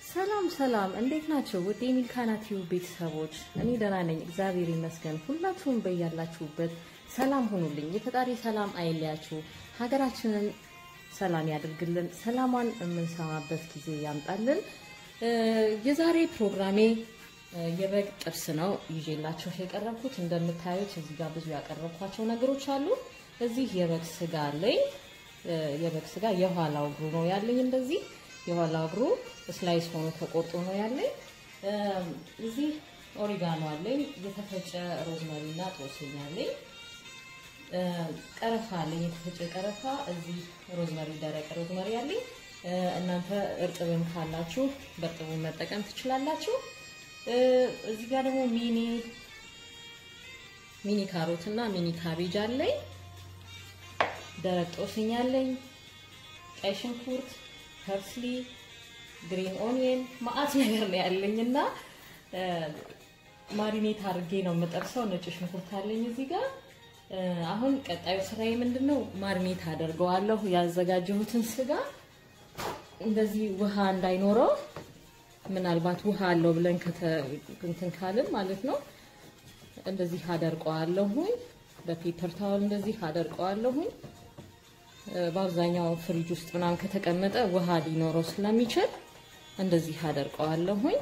ሰላም ሰላም፣ እንዴት ናቸው ውድ የሚልካና ቲዩብ ቤተሰቦች? እኔ ደህና ነኝ፣ እግዚአብሔር ይመስገን። ሁላችሁም በያላችሁበት ሰላም ሁኑልኝ። የፈጣሪ ሰላም አይለያችሁ፣ ሀገራችንን ሰላም ያድርግልን፣ ሰላሟን የምንሰማበት ጊዜ ያምጣልን። የዛሬ ፕሮግራሜ የበግ ጥብስ ነው ይዤላችሁ የቀረብኩት። እንደምታዩት እዚህ ጋር ብዙ ያቀረብኳቸው ነገሮች አሉ። እዚህ የበግ ስጋ አለኝ። የበግ ስጋ የኋላው እግሩ ነው ያለኝ። እንደዚህ የኋላ እግሩ ስላይስ ሆኖ ተቆርጦ ነው ያለኝ። እዚህ ኦሪጋኖ አለኝ። የተፈጨ ሮዝመሪ እና ጦስኝ አለኝ። ቀረፋ አለኝ፣ የተፈጨ ቀረፋ። እዚህ ሮዝመሪ፣ ደረቅ ሮዝመሪ አለኝ። እናንተ እርጥብም ካላችሁ በእርጥቡ መጠቀም ትችላላችሁ። እዚህ ጋር ደግሞ ሚኒ ሚኒ ካሮት እና ሚኒ ካቤጅ አለኝ። ደረቅ ጦስኝ አለኝ። ቀይ ሽንኩርት፣ ፐርስሊ፣ ግሪን ኦኒየን ማአት ነገር ነው ያለኝ እና ማሪኔት አድርጌ ነው የምጠብሰው። ነጭ ሽንኩርት አለኝ እዚህ ጋር። አሁን ቀጣዩ ስራዬ ምንድን ነው? ማሪኔት አደርገዋለሁ ያዘጋጀሁትን ስጋ እንደዚህ ውሃ እንዳይኖረው ምናልባት ውሃ አለው ብለን እንትን ካልን ማለት ነው እንደዚህ አደርቀዋለሁኝ። በፔፐር ታወል እንደዚህ አደርቀዋለሁኝ። በአብዛኛው ፍሪጅ ውስጥ ምናምን ከተቀመጠ ውሃ ሊኖረው ስለሚችል እንደዚህ አደርቀዋለሁኝ።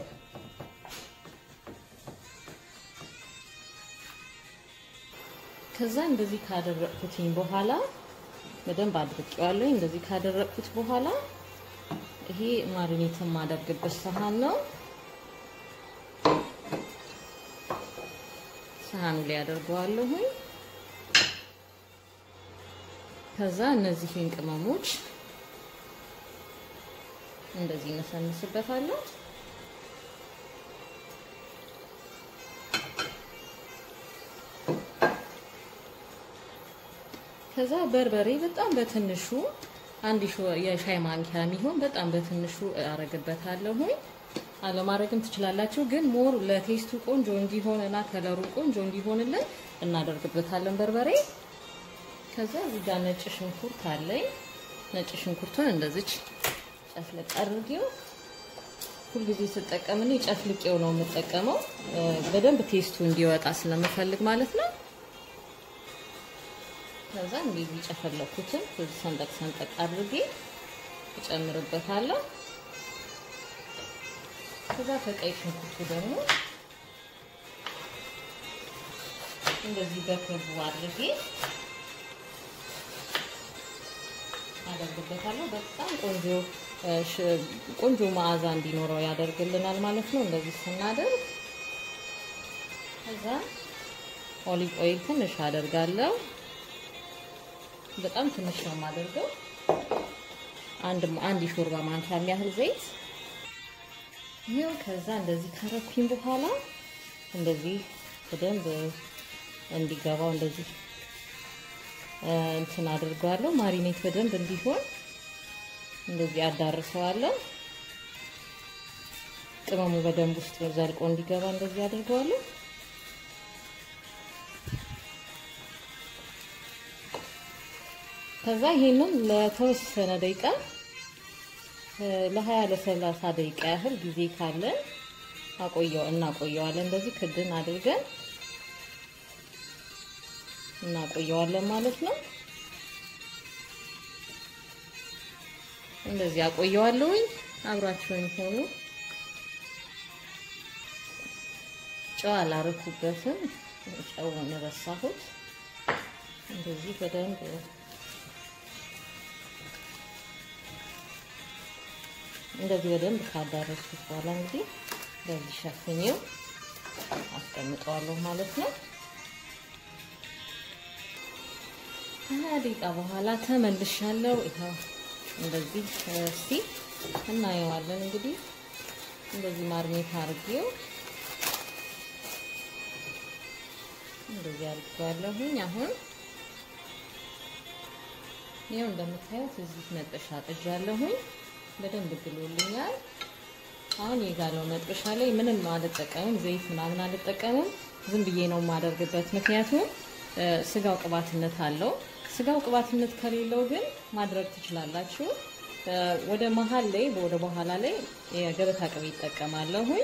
ከዛ እንደዚህ ካደረቅኩትኝ በኋላ በደንብ አድርቄዋለሁኝ። እንደዚህ ካደረቅኩት በኋላ ይሄ ማሪኔት የማደርግበት ሰሃን ነው። ሰሃኑ ላይ አደርገዋለሁኝ። ከዛ እነዚህን ቅመሞች እንደዚህ እነሰንስበታለሁ። ከዛ በርበሬ በጣም በትንሹ አንድ የሻይ ማንኪያ የሚሆን በጣም በትንሹ አረግበታለሁኝ። አለማድረግም ትችላላችሁ፣ ግን ሞር ለቴስቱ ቆንጆ እንዲሆን እና ከለሩ ቆንጆ እንዲሆንልን እናደርግበታለን በርበሬ። ከዛ እዚህ ጋር ነጭ ሽንኩርት አለኝ። ነጭ ሽንኩርቱን እንደዚች ጨፍልቅ አድርጌው ሁልጊዜ ስጠቀም እኔ ጨፍልቄው ነው የምጠቀመው፣ በደንብ ቴስቱ እንዲወጣ ስለምፈልግ ማለት ነው። ከዛ እንደዚህ ጨፈለኩትን ሰንጠቅ ሰንጠቅ አድርጌ እጨምርበታለሁ። ከዛ ከቀይ ሽንኩርቱ ደግሞ እንደዚህ በክቡ አድርጌ አደርግበታለሁ። በጣም ቆንጆ ቆንጆ መዓዛ እንዲኖረው ያደርግልናል ማለት ነው። እንደዚህ ስናደርግ ከዛ ኦሊቭ ኦይል ትንሽ አደርጋለሁ። በጣም ትንሽ ነው የማደርገው። አንድ አንድ የሾርባ ማንኪያ የሚያህል ዘይት ይሄው። ከዛ እንደዚህ ካረኩኝ በኋላ እንደዚህ በደንብ እንዲገባው እንደዚህ እንትን አድርገዋለሁ። ማሪኔት በደንብ እንዲሆን እንደዚህ አዳርሰዋለሁ። ቅመሙ በደንብ ውስጥ ዘልቆ እንዲገባ እንደዚህ አድርገዋለሁ። ከዛ ይሄንን ለተወሰነ ደቂቃ ለ20 ለ30 ደቂቃ ያህል ጊዜ ካለን አቆየው እናቆየዋለን። እንደዚህ ክድን አድርገን እናቆየዋለን ማለት ነው። እንደዚህ አቆየዋለሁኝ። አብራችሁኝ ሆኑ። ጨው አላረኩበትም፣ ጨውን ረሳሁት። እንደዚህ በደንብ እንደዚህ በደንብ ካዳረስኩት በኋላ እንግዲህ በዚህ ሸፍኜው አስቀምጠዋለሁ ማለት ነው። ከሀያ ደቂቃ በኋላ ተመልሻለሁ። ይኸው እንደዚህ እስቲ እናየዋለን። እንግዲህ እንደዚህ ማርሜት አድርጌው እንደዚህ አድርጌዋለሁኝ። አሁን ይኸው እንደምታዩት እዚህ መጥበሻ ጥጃለሁኝ። በደንብ ግሎልኛል። አሁን የጋለው መጥበሻ ላይ ምንም አልጠቀምም፣ ዘይት ምናምን አልጠቀምም። ዝም ብዬ ነው የማደርግበት፣ ምክንያቱም ስጋው ቅባትነት አለው። ስጋው ቅባትነት ከሌለው ግን ማድረግ ትችላላችሁ። ወደ መሀል ላይ ወደ በኋላ ላይ የገበታ ቅቤ ይጠቀማለሁኝ።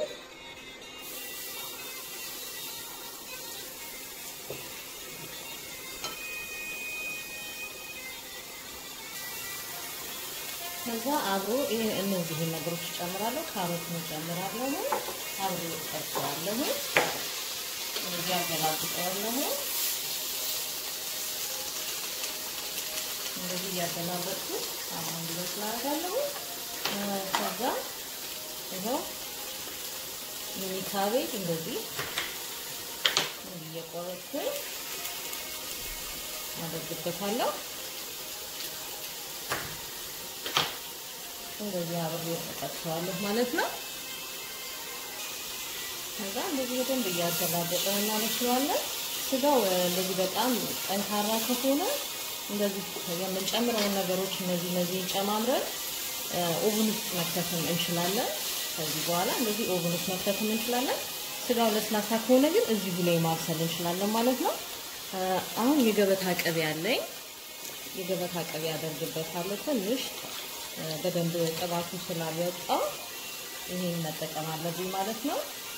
ከዛ አብሮ ይሄ እነዚህን ነገሮች እጨምራለሁ። ካሮትን እጨምራለሁ። አብሮ እጠብሰዋለሁ። እዚህ አገላብጠዋለሁ። እንደዚህ እያገላበጥኩ አሁን እንዲበስል አደርጋለሁ። ከዛ ይኸው ሚኒ ካቤጅ እንደዚህ እየቆረጥኩኝ አደርግበታለሁ። እንደዚህ አብሬ እጠብሰዋለሁ ማለት ነው። ከዛ እንደዚህ በደንብ እያገላበጠን እናበስለዋለን። ስጋው እንደዚህ በጣም ጠንካራ ከሆነ እንደዚህ የምንጨምረውን ነገሮች እነዚህ እነዚህ ጨማምረን ኦቭን ውስጥ መክተትም እንችላለን። ከዚህ በኋላ እንደዚህ ኦቭን ውስጥ መክተትም እንችላለን። ስጋው ለስላሳ ከሆነ ግን እዚሁ ላይ ማብሰል እንችላለን ማለት ነው። አሁን የገበታ ቅቤ አለኝ። የገበታ ቅቤ አደርግበታለሁ ትንሽ በደንብ ቅባቱ ስላልወጣ ይሄን መጠቀም አለብኝ ማለት ነው።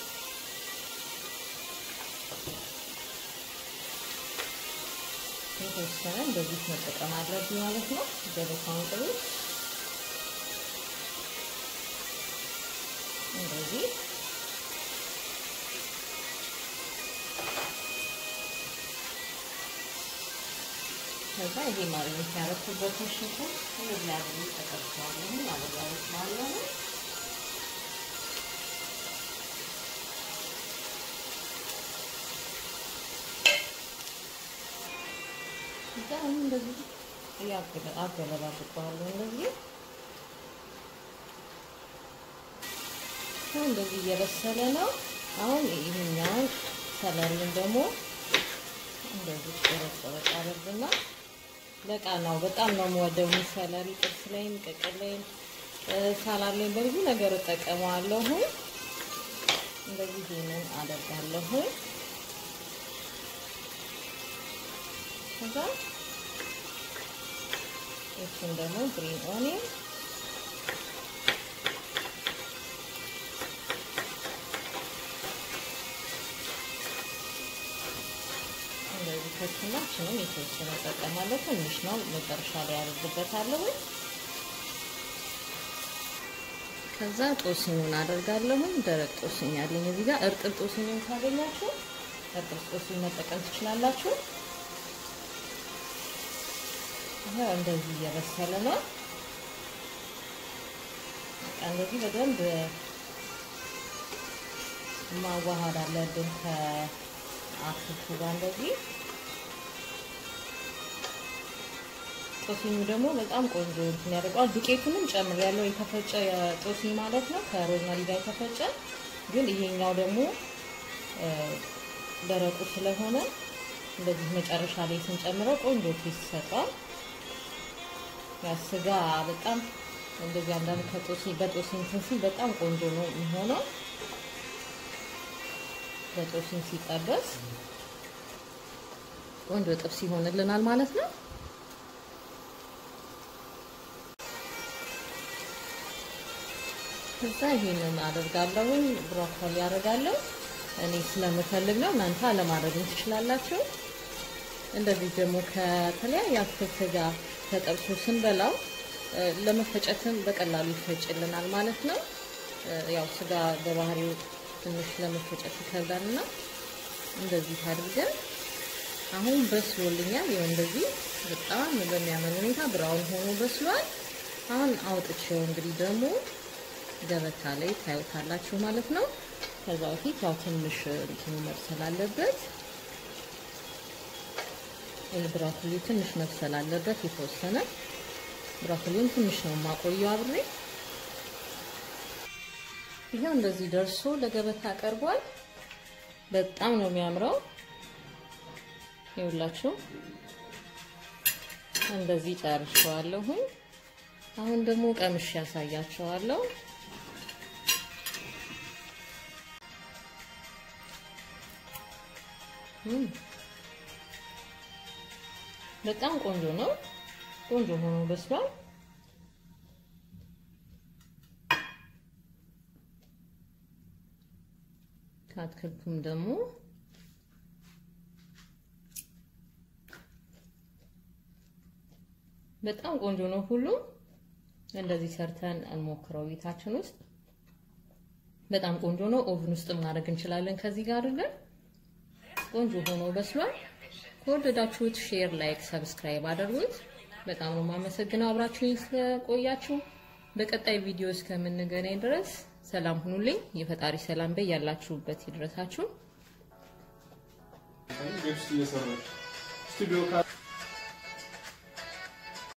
የተወሰነ እንደዚህ መጠቀም አለብኝ ማለት ነው። ገበታውን ቅቤ እንደዚህ ከዛ ይሄ ማግኘት ያረኩበትን ሽንኩርት እንደዚህ አድርጌ ተቀብተዋለሁ ማለት ነው። እዛ አሁን እንደዚህ አገለባብጠዋለሁ እንደዚህ እንደዚህ እየበሰለ ነው። አሁን ይሄኛውን ሰለሪን ደግሞ እንደዚህ ቆረጥ ቆረጥ አደርግና ለቃናው በጣም ነው የምወደው። ሰለሪ ጥብስ ላይም ቅቅል ላይም ሳላድ ላይም በብዙ ነገር እጠቀመዋለሁ። እንደዚህ ይሄንን አደርጋለሁ። ከዛ እሱን ደግሞ ግሪን ኦኒየን እንደዚህ ከትናችንን የተወሰነ እጠቀማለሁ። ትንሽ ነው መጨረሻ ላይ ያደርግበታለሁ። ከዛ ጦስኙን አደርጋለሁ። ደረቅ ጦስኝ አለኝ እዚህ ጋር። እርጥብ ጦስኝን ካገኛችሁ እርጥብ ጦስኝ መጠቀም ትችላላችሁ። ይሄው እንደዚህ እየበሰለ ነው። በቃ እንደዚህ በደንብ ማዋሃድ አለብን ከአትክልቱ ጋር እንደዚህ። ጦስኙ ደግሞ በጣም ቆንጆ እንትን ያደርገዋል። ዱቄቱንም ጨምሬያለሁ፣ የተፈጨ ጦስኝ ማለት ነው፣ ከሮዝመሪ ጋር የተፈጨ ግን ይሄኛው ደግሞ ደረቁ ስለሆነ እንደዚህ መጨረሻ ላይ ስንጨምረው ቆንጆ ቴስት ይሰጠዋል። ያ ስጋ በጣም እንደዚህ አንዳንድ ከጦስኝ በጦስኝ ሲል በጣም ቆንጆ ነው የሚሆነው። በጦስኝ ሲጠበስ ቆንጆ ጥብስ ይሆንልናል ማለት ነው። ከዛ ይሄንን አደርጋለሁ፣ ብሮኮሊ አደርጋለሁ። እኔ ስለምፈልግ ነው። እናንተ አለማድረግም ትችላላችሁ። እንደዚህ ደግሞ ከተለያየ አትክልት ጋር ተጠብሶ ስንበላው ለመፈጨትም በቀላሉ ይፈጭልናል ማለት ነው። ያው ስጋ በባህሪው ትንሽ ለመፈጨት ይከብዳል እና እንደዚህ አድርገን አሁን በስሎልኛል። ይኸው እንደዚህ በጣም በሚያምር ሁኔታ ብራውን ሆኖ በስሏል። አሁን አውጥቼው እንግዲህ ደግሞ ገበታ ላይ ታዩታላችሁ ማለት ነው። ከዛ በፊት ያው ትንሽ እንትኑ መብሰል አለበት። ብራኮሊ ትንሽ መብሰል አለበት የተወሰነ። ብራኮሊውን ትንሽ ነው የማቆየው አብሬ። ይሄው እንደዚህ ደርሶ ለገበታ ቀርቧል። በጣም ነው የሚያምረው። ይኸውላችሁ እንደዚህ ጨርሼዋለሁኝ። አሁን ደግሞ ቀምሼ ያሳያቸዋለሁ። በጣም ቆንጆ ነው። ቆንጆ ሆኖ በስሏል። ከአትክልቱም ደግሞ በጣም ቆንጆ ነው። ሁሉም እንደዚህ ሰርተን እንሞክረው ቤታችን ውስጥ በጣም ቆንጆ ነው። ኦቭን ውስጥ ማድረግ እንችላለን። ከዚህ ጋር አድርገን ቆንጆ ሆኖ በስሏል። ከወደዳችሁት ሼር፣ ላይክ፣ ሰብስክራይብ አድርጉት። በጣም ነው የማመሰግነው አብራችሁኝ ስለቆያችሁ። በቀጣይ ቪዲዮ እስከምንገናኝ ድረስ ሰላም ሁኑልኝ። የፈጣሪ ሰላም በይ ያላችሁበት ይድረሳችሁ። ቤት ውስጥ እየሰራች ስቱዲዮ